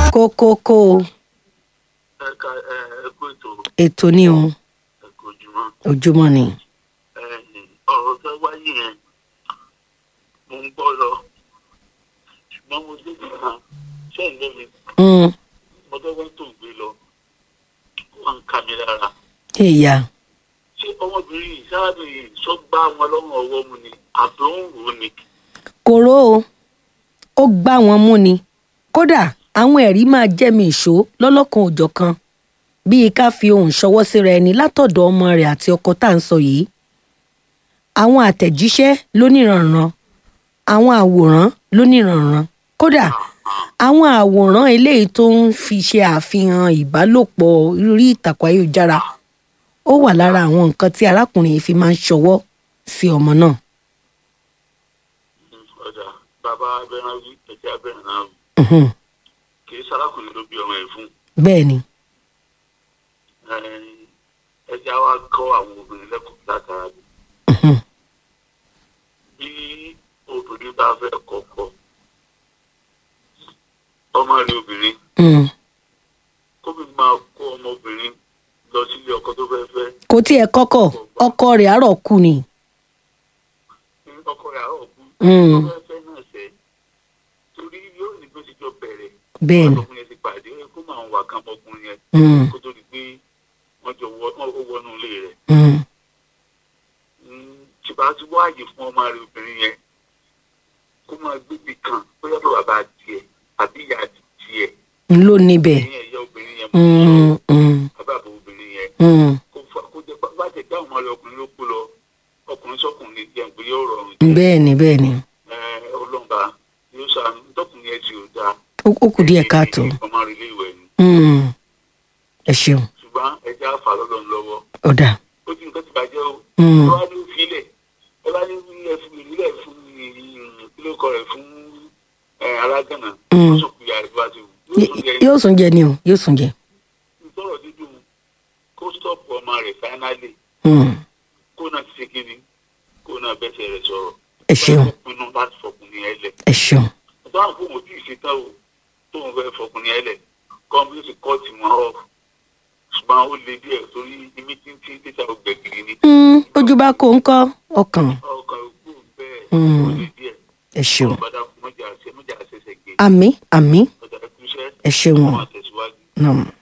kókókó ẹ̀ka ẹ̀kú ètò ètò ni o ẹ̀kọ́ ojúmọ́ ojúmọ́ ni. ọ̀rọ̀ tó wáyé yẹn mo ń gbọ́ lọ ṣùgbọ́n mo dé nìkan sẹ́yìn lẹ́mi Mm, mo dọ́gbọ́n tó ń gbé lọ wọ́n ń ka mi lára ìyá ṣé ọmọbìnrin yìí sáábì yìí sọ gbá wọn lọ́rùn ọwọ́ mu ni àbí ó ń rò ó ni kòró o ó gbá wọn mú ni kódà àwọn ẹ̀rí máa jẹ́mi ìṣó lọ́lọ́kan òjọ̀kan bíi ká fi ohùn ṣọwọ́ síra ẹni látọ̀dọ̀ ọmọ rẹ̀ àti ọkọ tá à ń sọ yìí àwọn àtẹ̀jíṣẹ́ lóníranran àwọn àwòrán lóníranran kódà àwọn àwòrán eléyìí tó ń fi ṣe àfihàn ìbálòpọ̀ orí ìtàkùn ayélujára ó wà lára àwọn nǹkan tí arákùnrin yìí fi máa ń ṣọwọ́ sí ọmọ náà. ọ̀dà bàbá abẹ́rẹ́ wí ẹ̀jẹ̀ abẹ́rẹ́ náà wí Mhm. kì í sárákùnrin ló bí ọmọ ẹ̀ fún bẹ́ẹ̀ ni ẹja wa kọ́ àwọn obìnrin lẹ́kọ̀ọ́ látara bí Mhm. bí obìnrin bá fẹ́ kọ́kọ́ ọmọ rẹ̀ obìnrin Mm. kóbi máa kó ọmọbìnrin lọ sílé ọkọ tó fẹ́ fẹ́ kò tiẹ̀ kọ́kọ́ ọkọ rẹ̀ àárọ̀ kù ni. ní ọkọ rẹ̀ àárọ̀ kú Mm. tó fẹ́ fẹ́ náà sẹ́ torí yóò ní bó ti jọ bẹ̀rẹ̀ bẹ́ẹ̀ ni ọkùnrin yẹn ti pàdé kó máa wà kán ọkùnrin yẹn Mm. kó tó di pé wọ́n jọ wọ ó wọnú ilé rẹ̀ Mm. ṣùgbọ́n a ti wáàyè fún ọmọ rẹ̀ obìnrin yẹn kó máa gbébi kan bóyá bá bàbá tiẹ̀ àbí ìyá tiẹ̀ n ló níbẹ̀. ní ẹ̀yà obìnrin yẹn Mm. Mm. bàbá àbò obìnrin yẹn Mm. kó fa kó jẹ bá jẹ dáhùn ọmọ rẹ̀ ọkùnrin ló kú lọ ọkùnrin sọkùnrin jẹun pé yóò rọrùn bẹ́ẹ̀ ni bẹ́ẹ̀ ni ẹ ọlọ́mba yóò sànù tọkùnrin yẹn ti ò dáa ó ó kù díẹ̀ káàtó. ọmọ rẹ̀ ilé ìwẹ̀ ni Mm. ẹ ṣeun ṣùgbọ́n ẹja àfà lọ́dọ̀ lọ́wọ́ ó dà. ó ti nǹkan ti bàjẹ́ o Mm. ẹ wá ní ìfilẹ̀ ẹ bá ní ilẹ̀ fún ìrílẹ̀ fún kílókọ rẹ̀ fún ẹ, alágànà Mm. ó sùn kúyà rẹ̀ bá ti wù yóò sùn jẹ yóò sùn jẹ ni o yóò sùn jẹ. sọ̀rọ̀ dídùn kó stọ́ọ̀pù ọmọ rẹ̀ fáínálì Mm. kó náà ti ṣe kíni kó náà bẹ́sẹ̀ rẹ̀ sọ̀rọ̀ ẹ ṣeun kó pinnu láti fọkùnrin ẹ lẹ̀ ẹ ṣeun ọ̀dọ́ àwọn fóun ojú ìṣetán o tóun fẹ́ fọkùnrin ẹ lẹ̀ kọ́mpútì kọ́ọ̀tì wọn ọ̀ ṣùgbọ́n ó le díẹ̀ torí imi tí ń tí títà ògbẹ̀gìrì ni Mm, ojú bá kó ń kọ́ ọkàn ọkàn òkú bẹ́ẹ̀ Mm. ó le díẹ̀ ẹ ṣeun ọ̀bàdà kò mọ̀jà ṣe mọ̀jà ṣẹṣẹ gé àmì àmì ọ̀dà ẹkúṣẹ́ ẹ ṣeun wọn àtẹ̀síwájú. náà.